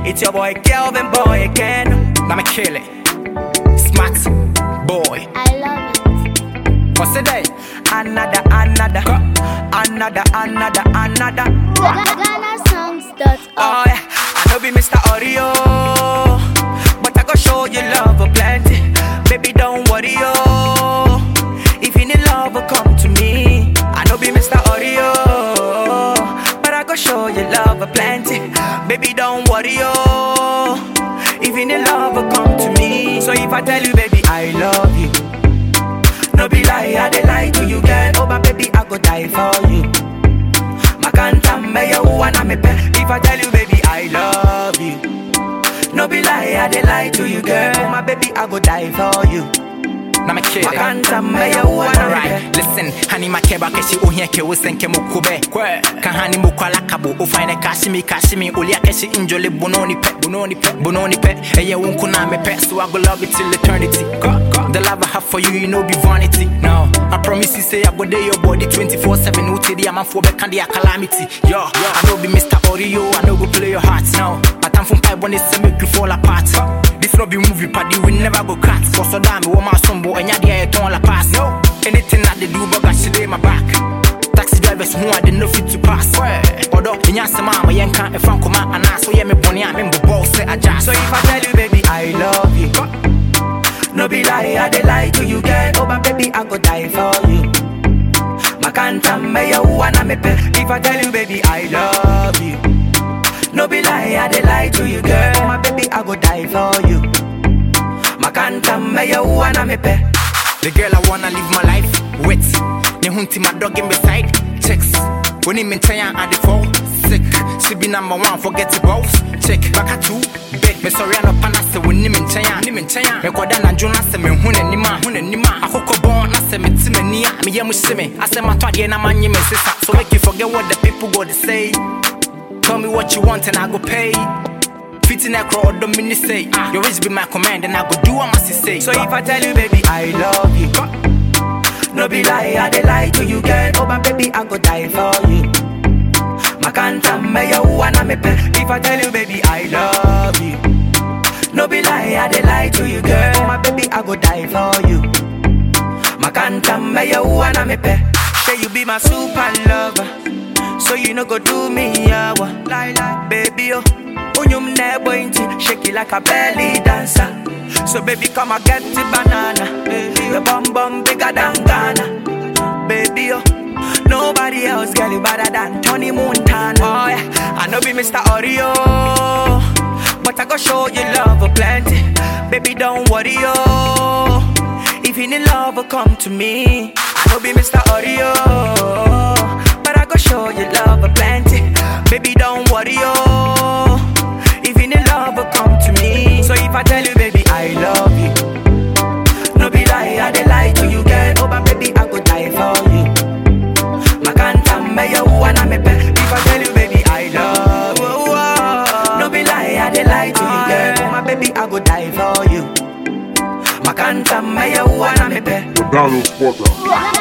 It's your boy Kelvin Boy again. Now me kill it. Smart boy. I love it. What's the day? Another, another, another, another, another. GhanaSongs.org. Oh yeah, I know be Mr. Audio, but I go show you love a plenty. Baby, don't worry, oh. If you need love, oh, come to me. I know be Mr. Audio, but I go show you love a plenty. Baby, don't worry, oh. If you need love, oh, come to me. So if I tell you, baby, I love you. No be lie, I dey lie to you, girl. Oh, my baby, I go die for you. Makanta me you wanna me pe. If I tell you, baby, I love you. No be lie, I dey lie to you, girl. Oh, my baby, I go die for you. na mekele Makanta me you wanna me Alright, pe. listen, honey makeba keshi ohia ke wosenke mukube kwe ka hani mukwala kabo o fine kashimi kashimi olia keshi injole bononi pe bononi pe bononi pe eye wonku na me pe so I go love it till eternity go, go. the love I have for you you know be vanity no I promise you say I go there your body 24/7 uti di amanfo be kan dia calamity yo I know be Mr. Oreo I know go play your heart no but I'm from pipe when say make you fall apart this no be movie party we never go cut cause so damn wo my sombo enya dia e ton la pass no anything that they do but got shit in my back taxi drivers who I didn't know fit to pass although in your mama yenka e fan koma ana so yeah me boni a me mbo say aja So if I tell you, baby, I love you. No be lie, I dey lie to you, girl. Oh, my baby, I go die for you. Makanta me you wanna me pe. If I tell you, baby, I love you. No be lie, I dey lie to you, girl. Oh, my baby, I go die for you. Makanta me you wanna me pe. The girl I wanna live my life with. Ne hunti my dog in beside chicks. When him in China at the fall sick. She be number one, forget the balls. Check back at two. Big me sorry no pana se when him in China. Him in China. Me kwada na juna se me hune nima hune nima. Akoko born na se me time nia. Me yemu shime. I say my twade na manye me sister. So make you forget what the people go to say. Tell me what you want and I go pay. Fitting that crowd, don't mean to say. Your wish be my command and I go do what I must say. So if I tell you, baby, I love you. No be lie, I dey lie to you, girl. Oh, my baby, I go die for you. Makanta me you wanna me pe. If I tell you, baby, I love you. No be lie, I dey lie to you, girl. Oh, my baby, I go die for you. Makanta me you wanna me pe. Say you be my super lover. So you no go do me yawa. Lie lie, baby oh. Unyum ne bointi, shake it like a belly dancer. So baby come and get the banana. Baby, your bum bum bigger than Ghana. Baby oh. Nobody else girl you better than Tony Montana. Oh yeah, I know be Mr. Oreo, but I go show you love a plenty. Baby don't worry oh. If you need love, oh, come to me. I know be Mr. Oreo, but I go show you love a plenty. Baby, don't worry, oh. If you need love, oh, come to me. So if I tell you, baby, I love you. No be lie, I dey lie to you, girl. Oh, but baby, I go die for you. Makanta me you wanna me pe. If I tell you, baby, I love you. No be lie, I dey lie to you, girl. Oh, my baby, I go die for you. Makanta me you wanna me pe. The Donald Porter.